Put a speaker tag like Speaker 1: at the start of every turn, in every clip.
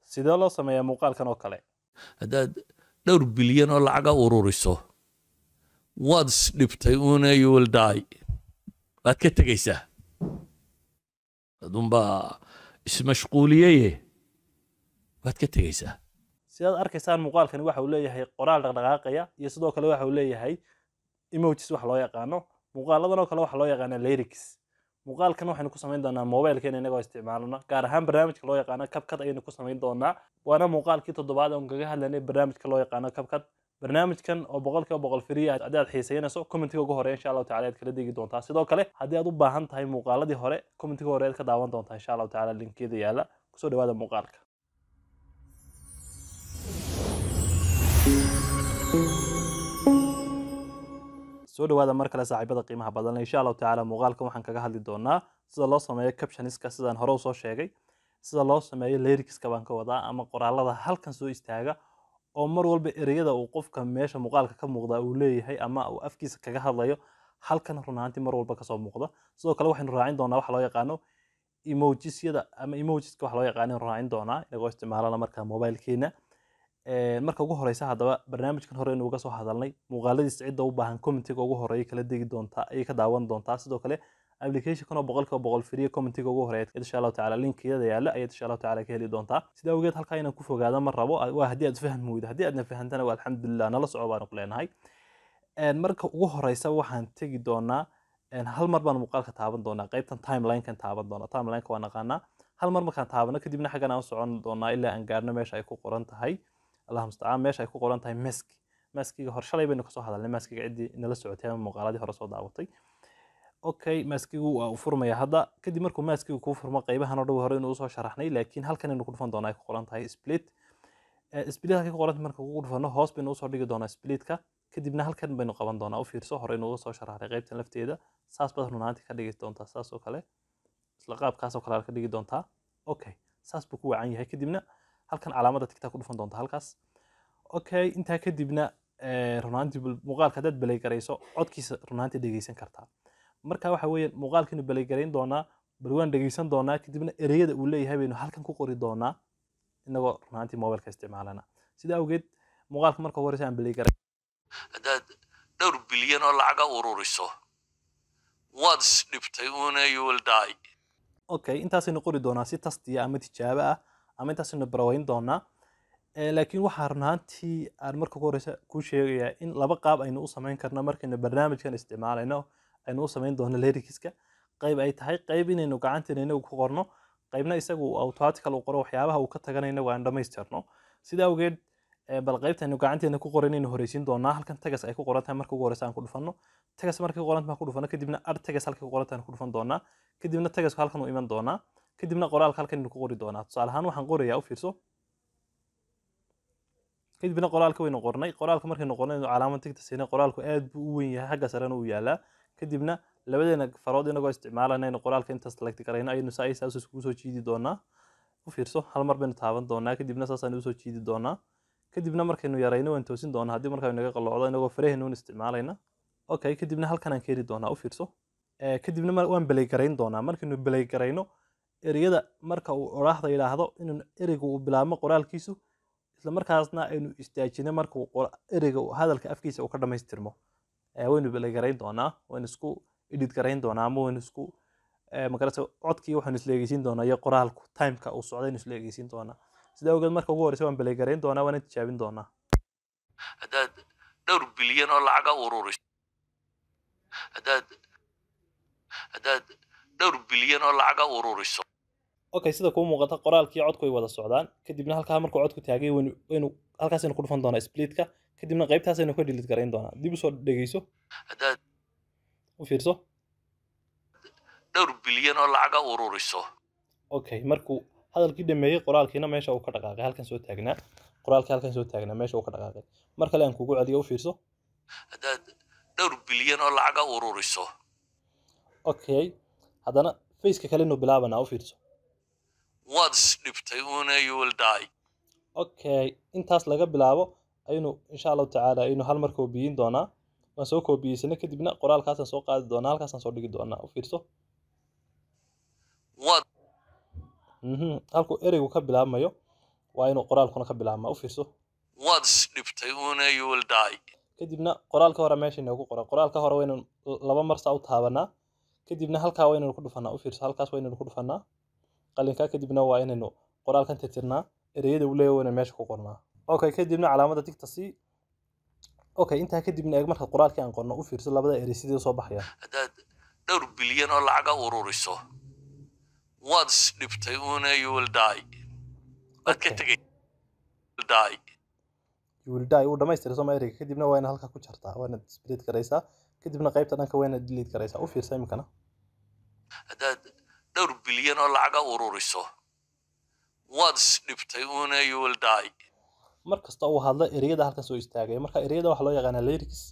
Speaker 1: sidee loo sameeyaa muuqaalkan oo kale
Speaker 2: haddaad dhowr bilyan oo lacaga ururiso waad isdhibtay una you will die waad ka tegaysaa adunbaa ismashquuliyeye waad ka tegaysaa
Speaker 1: sidaad arkaysaan muuqaalkani waxa uu leeyahay qoraal dhaqdhaqaaqaya iyo sidoo kale waxa uu leeyahay emojis wax loo yaqaano muuqaaladan oo kale waxa loo yaqaana lyrics muuqaalkan waxaynu ku samayn doonaa mobilkeena inagoo isticmaalana gaar ahaan barnaamijka loo yaqaano kabkad ayaynu ku samayn doonaa waana muuqaalkii toddobaad oon kaga hadlaynay barnaamijka loo yaqaano kabkad barnaamijkan oo boqolkiiba boqol firiya haddii aad xiisaynayso commentiga ugu hore insha allahu tacala aad kala degi doontaa sidoo kale haddii aad u baahan tahay muuqaaladii hore commentiga hore aad ka daawan doontaa insha allahu tacala linkeeda yaala kusoo dhawaada muuqaalka soo dhawaada mar kale saaxiibada qiimaha badan insha allahu tacaala muuqaalkan waxaan kaga hadli doonaa sida loo sameeyo captioniska sidaan hore usoo sheegay sida loo sameeyo lyricska baan ka wadaa ama qoraalada halkan soo istaaga oo mar walba ereyada uu qofka meesha muuqaalka ka muuqda uu leeyahay ama uu afkiisa kaga hadlayo halkan run ahaantii mar walba kasoo muuqda sidoo kale waxaynu raacin doonaa waxa loo yaqaano emojisyada ama emojiska waxa loo yaqaano raacin doonaa inagoo isticmaalana marka mobilkeena marka ugu horeysa haddaba barnaamijkan hore inuuga soo hadalnay muuqaaladiisa cidda u baahan commentiga ugu horeeya kala degi doontaa ayay ka daawan doontaa sidoo kale applicationkan oo boqolkiiba boqol firiya commentiga ugu horeeya insha allahu tacala linkiyada yaala ayaad insha allahu tacala ka heli doontaa sida awgeed halkaa inaan ku fogaada ma rabo waa haddii aad fahmi weydo haddii aadna fahantana waa alxamdulilah nala soco baanu ku leenahay marka ugu horeysa waxaan tegi doonaa hal mar baan muuqaalka taaban doonaa qaybtan timelinekan taaban doonaa timelineka waa naqaanaa hal mar markaan taabano kadibna xaggan aan u socon doonaa ilaa aan gaarno meesha ay ku qoran tahay allah mustacaan meesha ay ku qoran tahay maski maskiga hor shalay baynu kasoo hadalnay maskiga ciddii nala socotay ama muuqaaladii hore soo daawatay okay maskigu waa uu furmaya hadda kadib markuu maskigu kuu furmo qaybahan oo dhow hore inuu usoo sharaxnay laakiin halkan aynu ku dhufan doonaa ay ku qoran tahay split split halkay ku qoranta marka kugu dhufano hoos baynu usoo dhigi doonaa splitka kadibna halkan baynu qaban doonaa u fiirso hore inuu soo sharaxday qaybtan lafteeda saas baad runaantii ka dhigi doontaa saas oo kale isla qaabkaas oo kale aad ka dhigi doontaa okay saas buu ku wacan yahay kadibna halkan calaamada tigtaa ku dhufan doonta halkaas okay intaa kadibna runaantii muuqaalka haddaad beleygarayso codkiisa runaantii dhegeysan kartaa marka waxa weeye muuqaalkiinu beleygarayn doonaa bal waan dhegeysan doonaa kadibna ereyada uu leeyahay baynu halkan ku qori doonaa inagoo runaantii mobilka isticmaalana sida awgeed muuqaalka marka ugu horeysa aan beleygaray
Speaker 2: haddaad dhowr bilyan oo lacaga ururiso waad isdhibtay una you will die
Speaker 1: okay intaasaynu qori doonaa si tastiya ama tijaabo ah ama intaasaynu baraweyn doonaa laakiin waxaa runaantii aan marka ugu horeysa kuu sheegayaa in laba qaab aynu u samayn karno markaynu barnaamijkan isticmaalayno aynu u samayn doono lyricska qayb ay tahay qayb inaynu gacanteena inagu ku qorno qaybna isagu automatical uu qoro waxyaabaha uu ka tagana inagu aan dhamaystirno sida awgeed bal qaybtaynu gacanteena ku qoran inaynu horeysiin doonaa halkan tagas ay ku qoran tahay marka ugu horeysa aan ku dhufanno tagas markay qoran tahay ku dhufano kadibna ar tagas halkay ku qoran tahay ku dhufan doonaa kadibna tagasku halkan uu iman doonaa kadibna qoraalka halkan aynu ku qori doonaa tusaale ahaan waxaan qorayaa u fiirso kadibna qoraalka waynu qornay qoraalka markaynu qornay calaamad tigta siinay qoraalku aad buu u weyn yahay xagga sarena uu yaalaa kadibna labadeena farood inagoo isticmaalana aynu qoraalka intaas select garayno ayaynu saa saas iskugu soo jiidi doonaa u fiirso hal mar baynu taaban doonaa kadibna saasaan usoo jiidi doonaa kadibna markaynu yarayno waan toosin doonaa haddii markaa naga qalloocdo inagoo faraheenna un isticmaalayna okay kadibna halkan aan keeni doonaa u fiirso kadibna waan beleygarayn doonaa markaynu beleygarayno ereyada marka uu oraahda yidhaahdo inuu ereyga uu bilaabmo qoraalkiisu isla markaasna aynu istaajino marka ereyga hadalka afkiisa uu ka dhamaystirmo waynu belegarayn doonaa waynu isku edit garayn doonaa ama waynu isku magarasa codkii waxaynu isla egeysiin doonaa iyo qoraalku timeka uu socdaynu isla egeysiin doonaa sida awgeed marka ugu horeysa waan belegarayn doonaa waana tijaabin doonaa
Speaker 2: haddaad dhowr bilyan oo lacaga ururiso haddaad haddaad dhowr bilyan oo lacaga ururiso
Speaker 1: okay sida kuu muuqata qoraalkii codku way wada socdaan kadibna halkaa markuu codku taagay waynu waynu halkaasaynu ku dhufan doonaa splitka kadibna qaybtaasaynu ka delete garayn doonaa dib usoo dhegeyso
Speaker 2: haddaad
Speaker 1: u fiirso
Speaker 2: dhowr bilyan oo lacaga ururiso
Speaker 1: okay markuu hadalkii dhameeyey qoraalkiina meesha uu ka dhaqaaqay halkan soo taagnaa qoraalkii halkan soo taagnaa meesha uu ka dhaqaaqay mar kale aan kugu celiyo u fiirso
Speaker 2: haddaad dhowr bilyan oo lacaga ururiso
Speaker 1: okay haddana faceka kale inuu bilaabanaa u fiirso
Speaker 2: waad isdhibtay una you will die
Speaker 1: okay intaas laga bilaabo aynu insha allahu tacaala aynu hal mar koobiyin doonaa waan soo koobiyeysanay kadibna qoraalkaasaan soo qaadi doonaa halkaasaan soo dhigi doonaa u fiirso
Speaker 2: waad
Speaker 1: mhm halkuu ereygu ka bilaabmayo waa inuu qoraalkuna ka bilaabmaa u fiirso
Speaker 2: waad isdhibtay una you will die
Speaker 1: kadibna qoraalka hore meesha inoogu qoran qoraalka hore waynu laba mar saa u taabanaa kadibna halkaa waa inaynu ku dhufanaa u fiirso halkaas waa inaynu ku dhufanaa qalinka kadibna waa inaynu qoraalkan tirtirnaa ereyada uu leeyahay waa inaynu meesha ku qornaa okay kadibna calaamada tigta sii okay intaa kadibna eeg marka qoraalkii aan qorno u fiirso labada erey sidii usoo baxaya
Speaker 2: haddaad dhowr bilyan oo lacaga ururiso waad isdhibtay una you will die waad ka
Speaker 1: Okay.
Speaker 2: tegay will die
Speaker 1: you will die uu dhamaystira soma ereyga kadibna waa inaad halkaa ku jartaa waa inaad split garaysaa kadibna qaybta dhanka waa inaad delete garaysaa u fiirsa iminkana
Speaker 2: haddaad dhowr bilyan oo lacaga ururiso waad isdhibtay una you will die
Speaker 1: mar kasta uu hadlo ereyada halkan soo istaagaya marka ereyada waxaa loo yaqaanaa lyrics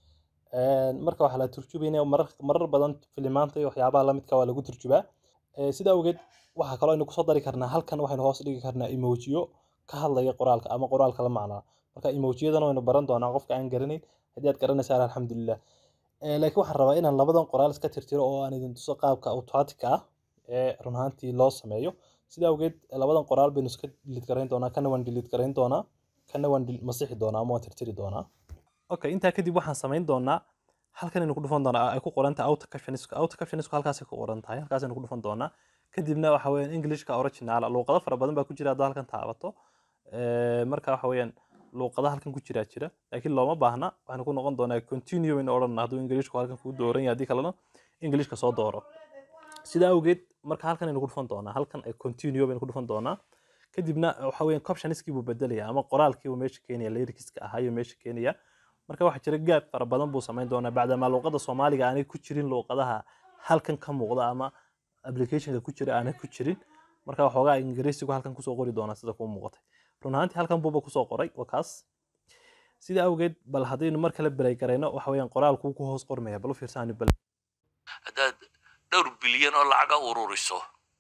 Speaker 1: Een, marka waxaa la turjubaynaya marar, marar badan filimaanta iyo waxyaabaha lamidka waa lagu turjubaa Ee, sidaa awgeed waxaa kaloo aynu kusoo dari karnaa halkan waxaynu hoos dhigi karnaa emojiyo ka hadlaya qoraalka ama qoraalka la macnaa marka emojiyadana waynu baran doonaa qofka aan garanayn haddii aad garanaysaan alxamdulilah Ee, laakiin waxaan rabaa inaan labadan qoraal iska tirtiro oo aan idin tuso qaabka automatic ah ee run ahaantii loo sameeyo sidaa awgeed labadan qoraal baynu iska delete garayn doonaa kana waan delete garayn doonaa kana waan del- masixi doonaa ama waan tirtiri doonaa okay intaa kadib waxaan samayn doonaa halkan aynu ku dhufan doonaa ay ku qoran tahay auto captionisku auto captionisku halkaasay ku qoran tahay halkaas aynu ku dhufan doonaa kadibna waxa weeyaan englishka original luuqado fara badan baa ku jira haddaa halkan taabato Ee, marka waxa weeyaan luuqada halkan ku jiraa jira laakiin looma baahna waxaynu ku noqon doonaa continue baynu odhanaa hadduu englishku halkan kuu dooran yahay haddii kalena englishka soo dooro sidaa awgeed marka halkan aynu ku dhufan doonaa halkan ay continue baynu ku dhufan doonaa kadibna waxa weeyaan captioniskii buu bedelaya ama qoraalkii buu meesha keenaya lyricska ahaa ayuu meesha keenaya marka waxaa jira gaab fara badan buu samayn doonaa bacdamaa luuqada soomaaliga aanay ku jirin luuqadaha halkan ka muuqda ama applicationka ku jira aanay ku jirin marka waxoogaa ingiriisigu halkan kusoo qori doonaa sida kuu muuqatay run ahaantii halkan buuba kusoo qoray waa kaas sida awgeed bal haddaynu mar kale belay garayno waxa weeyaan qoraalkuu ku hoos qormaya bal u fiirsaanu bel
Speaker 2: haddaad dhowr bilyan oo lacaga ururiso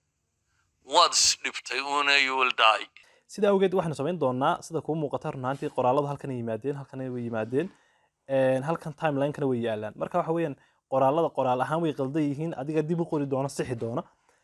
Speaker 2: waad isdhibtay una you will die
Speaker 1: sida awgeed waxaanu samayn doonaa sida kuu muuqata run ahaantii qoraaladu halkan ay yimaadeen halkan way yimaadeen een, halkan timelinekana way yaalaan marka waxa weeyaan qoraalada qoraal ahaan way qaldan yihiin adiga dib u qori doona sixi doona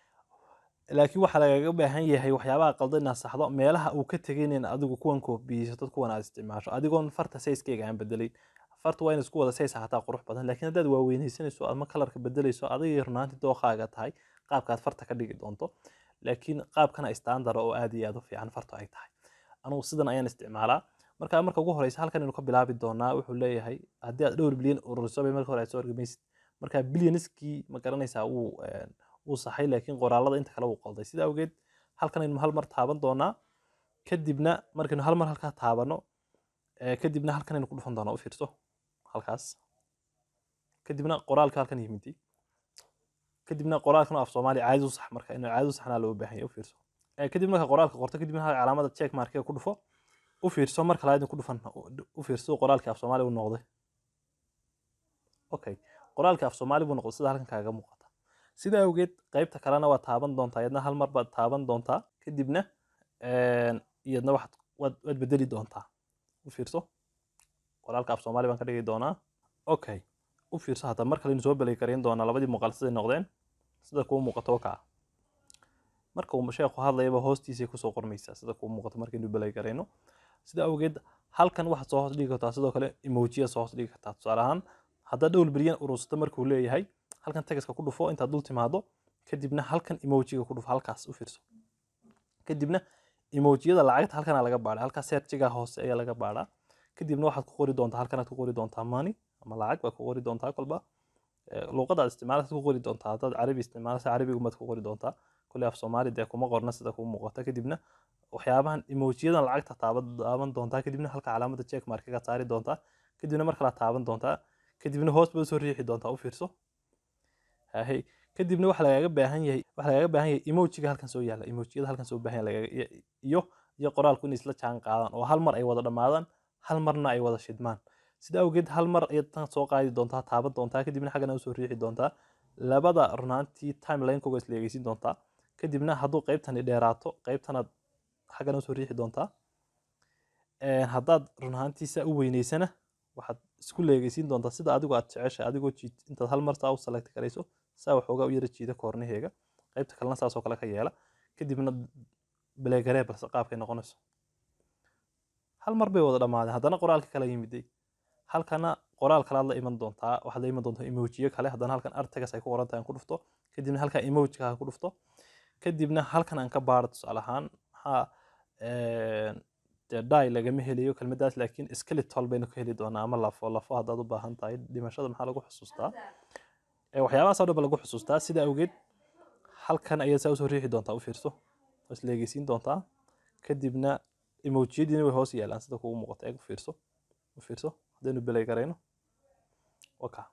Speaker 1: laakiin waxaa lagaga baahan yahay waxyaabaha qaldan inaad saxdo meelaha uu ka tegin in adigu kuwan koobiyeysato kuwan aad isticmaasho adigoon farta sayskeyga aan bedelayn farta waa in isku wada says ahaataa qurux badan laakiin haddaad waaweynaysanayso ama kalarka bedelayso adigay runaantii dooqaaga tahay qaabkaad farta ka dhigi doonto laakiin qaabkana standard oo aad iyo aad u fiican fartu ay tahay anugu sidan ayaan isticmaalaa marka marka ugu horeysa halkan aynu ka bilaabi doonaa wuxuu leeyahay haddii aad dhowr bilyan ururiso bay marka hore aad soo argamaysid marka bilyaniskii ma garanaysaa wuu een, wuu saxay laakiin qoraalada inta kale wuu qalday sida awgeed halkan aynu hal mar taaban doonaa kadibna markaynu hal mar halkaa taabano ee, kadibna halkan aynu ku dhufan doonaa u fiirso halkaas kadibna qoraalka halkan yimidi kadibna qoraalkan oo af soomaali caadi u sax marka inuu caadi u saxnaa loo baahan yahay u fiirso Ee, kadib marka qoraalka qorto kadibna halka calaamada check markiga ku dhufo u fiirso marka labaad ku dhufan u fiirso qoraalkii af soomaali uu noqday okay qoraalkii af soomaali buu noqday sida halkan kaaga muuqata sida awgeed qaybta kalena waa taaban doontaa iyadna hal mar baad taaban doontaa kadibna een, iyadna waxaad waad waad bedeli doontaa u fiirso qoraalka af soomaali baan ka dhigi doonaa okay u fiirso hadda mar kale soo belay gareyn doonaa labadii muuqaal siday noqdeen sida kuu muuqato kaa marka uu sheekhu hadlayaba hoostiisay kusoo qormaysaa sida kuu muuqato markaynu belay garayno sida awgeed halkan waxaad soo hoos dhigi kartaa sidoo kale emojiya soo hoos dhigi kartaa tusaale ahaan haddaad dhowr bilyan urursato markuu leeyahay halkan tegaska ku dhufo intaad dul timaado kadibna halkan emojiga ku dhufo halkaas u fiirso kadibna emojiyada lacagta halkana laga baadha halkaas searchiga hoose ayaa laga baadhaa kadibna waxaad ku qori doontaa halkanaad ku qori doontaa money ama lacag baad ku qori doontaa kolba Ee, luuqadaad isticmaalaysa ku qori doontaa haddaad carabi isticmaalaysa carabigumaad ku qori doontaa kule af soomaali dee kuma qorna sida kuu muuqata kadibna waxyaabahan emojiyadan lacagta taaban taaban doontaa kadibna halka calaamada check markiga saari doontaa kadibna mar kale taaban doontaa kadibna hoos baad soo riixi doontaa u fiirso hahay kadibna waxa lagaga baahan yahay waxa lagaga baahan yahay emojiga halkan soo yaala emojiyada halkan soo baahan yahay lagaga- iyo- iyo iyo qoraalku inay isla jaan qaadaan oo hal mar ay wada dhammaadaan hal marna ay wada shidmaan sida awgeed hal mar ayaad tan soo qaadi doontaa taaban doontaa kadibna xaggana usoo riixi doontaa labada runaantii timelinekooga isla egeysin doontaa kadibna hadduu qaybtani dheeraato qaybtanaad xaggana usoo riixi doontaa Een, haddaad run ahaantii saa u weyneysana waxaad isku leegeysiin doontaa sida adigu aad jeceshay adigoo jiid intaad hal mar saa u select garayso saa waxoogaa u yara jiida koornaheega qaybta kalena saasoo kale ka yeela kadibna beleegaree balse qaabkay noqonayso hal mar bay wada dhammaadeen haddana qoraalka kala yimiday halkana qoraal kalaad la iman doontaa waxaad la iman doontaa emojiyo kale haddana halkan artagas ay ku qoran tahay aan ku dhufto kadibna halkan emojika aan ku dhufto kadibna halkan aan ka baaro tusaale ahaan maxaa dee dai lagama helayo kelmadaas laakiin skeletal baynu ka heli doonaa ama lafo lafo haddaad u baahan tahay dhimashada maxaa lagu xusuustaa waxyaabahaas oo dhan ba lagu xusuustaa sida awgeed halkan ayaad saa usoo riixi doontaa u fiirso waa isleegeysiin doontaa kadibna emojiyadiina way hoos yaalaan sida kugu muuqata eeg u fiirso u fiirso haddaynu belay garayno waka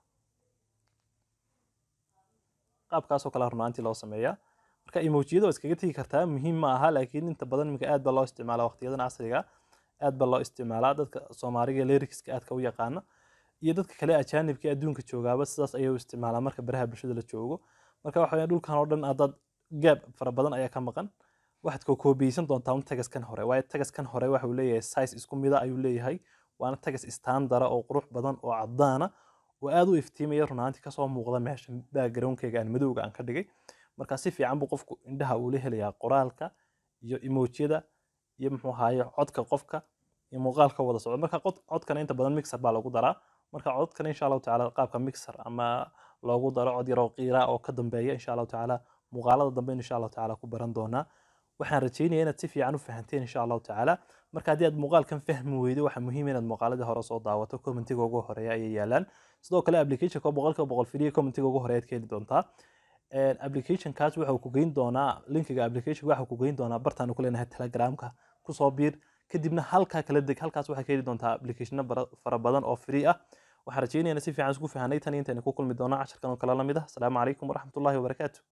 Speaker 1: qaabkaasoo kale runaantii loo sameeyaa marka emojiyada waa iskaga tegi kartaa muhiim ma aha laakiin inta badan iminka aad baa loo isticmaalaa waqtiyadan casriga aad baa loo isticmaalaa dadka soomaaliga lyricska aadka u yaqaana iyo dadka kale ajaanibka adduunka joogaaba sidaas ayay u isticmaalaa marka baraha bulshada la joogo marka waxa weeyaan dhulkan oo dhan haddaad gaab fara badan ayaa ka maqan waxaad ko koobiyeysan doontaa un tagaskan hore waayo tagaskan hore waxa uu leeyahay size isku mida ayuu leeyahay waana tagas istandara oo qurux badan oo cadaana oo aad u iftiimaya runaantii kasoo muuqda meesha backgroundkayga aan madowga aan ka dhigay marka si fiican buu qofku indhaha uu la helayaa qoraalka iyo emojiyada iyo muxuu ahaaye codka qofka iyo muuqaalka wada socda marka codkana inta badan mixer baa lagu daraa marka codkana insha allahu tacaala qaabka mixer ama loogu daro cod yaroo qiira oo ka dambeeya insha allahu tacaala muuqaalada dambe insha allahu tacaala ku baran doonaa waxaan rajeynaya inaad si fiican u fahanteen insha allahu tacaala marka haddii aad muuqaalkan fahmi weydo waxaa muhiim inaad muuqaaladii hore soo daawato commentiga ugu horeeya ayay yaalaan sidoo kale applicationka boqolkiiba boqol filiya commentiga ugu horeeyaad ka heli doontaa applicationkaas waxa uu ku geyn doonaa linkiga application waxa uu ku geyn doonaa bartaan ku leenahay telegramka kusoo biir kadibna halkaa kala deg halkaas waxaa ka heli doontaa applicationo fara badan oo free ah waxaan rajeynayana si fiican isku fahanay tan intayna ku kulmi doonaa casharkan oo kale lamid ah asalaamu calaykum waraxmatullahi wabarakaatu